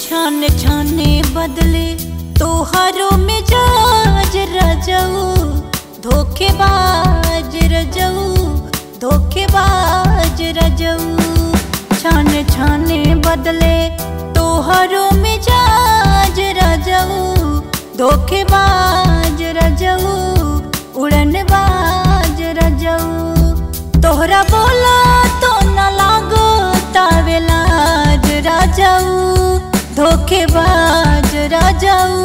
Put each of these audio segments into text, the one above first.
छान छाने बदले तोहरो मिजाज रजऊ धोखेबाज रजऊ धोखेबाज रजऊ छान छाने बदले तोहरो मिजाज रजऊ धोखेबाज रजऊ उड़नबाज रजऊ तोहरा बोला तो न लागो तावेलाज राजाऊ धोखेबाज राजाऊ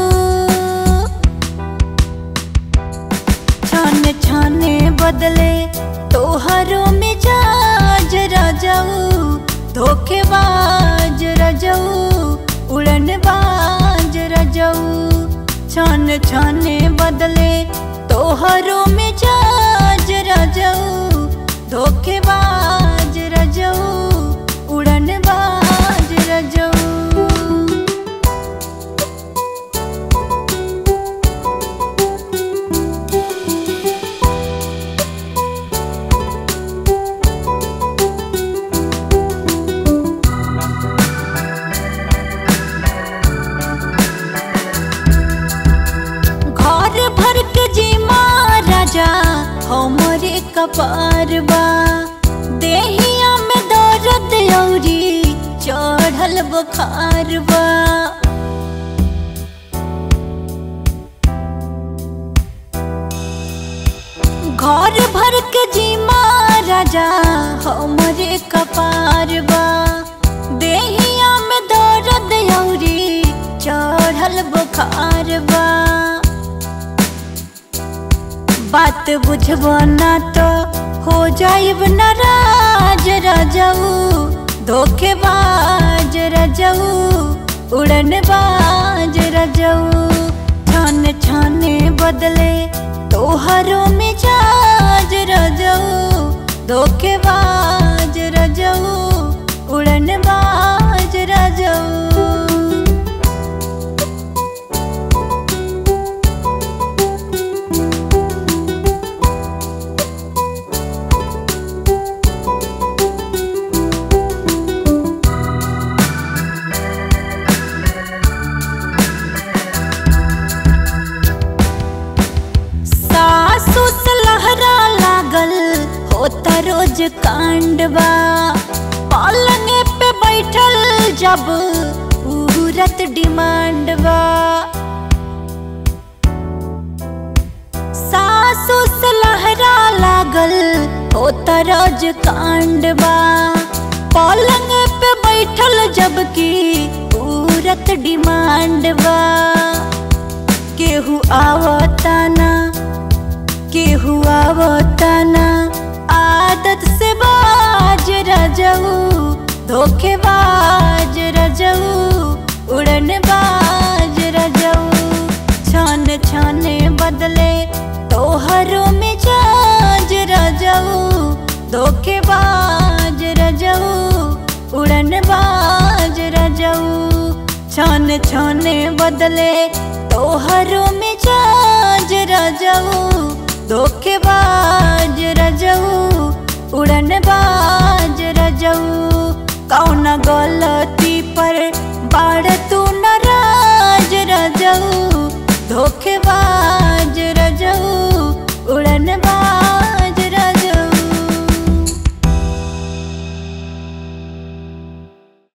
छाने छाने बदले तोहरो मिजाज राजाऊ धोखेबाज राजाऊ उड़नबाज राजाऊ छान छाने बदले तोहरो मिजाज राजाऊ धोखेबाज राजाऊ उड़नबाज राजाऊ घर भर के जी महाराजा हमरे कपार बा देहिया में दर्द औरी चढ़ल बुखार बा घर भर के जी महाराजा हमरे कपार बा देहिया में दर्द औरी चढ़ल बुखार बा बात बुझबो ना तो हो जाइब नाराज रजऊ धोखेबाज रजऊ उड़नबाज रजऊ छान छाने बदले तोहरो मिजाज रजऊ धोखेबाज रजऊ उड़नबाज रजऊ सासु से लहरा लागल होता रोज कांडवा पालने पे बैठल जब उहरत डिमांडवा सासु से लहरा लागल होता रोज कांडवा पलंग पे बैठल जबकि उरत डिमांडवा केहू आवताना केहू आवताना आदत से बाज रजऊ धोखेबाज रजऊ उड़न बाज रजऊ छान छाने बदले तोहरो मिजाज रजऊ धोखेबाज रजऊ उड़न बाज रजऊ छान छाने बदले तोहरो मिजाज रजऊ धोखेबाज रजऊ उड़नबाज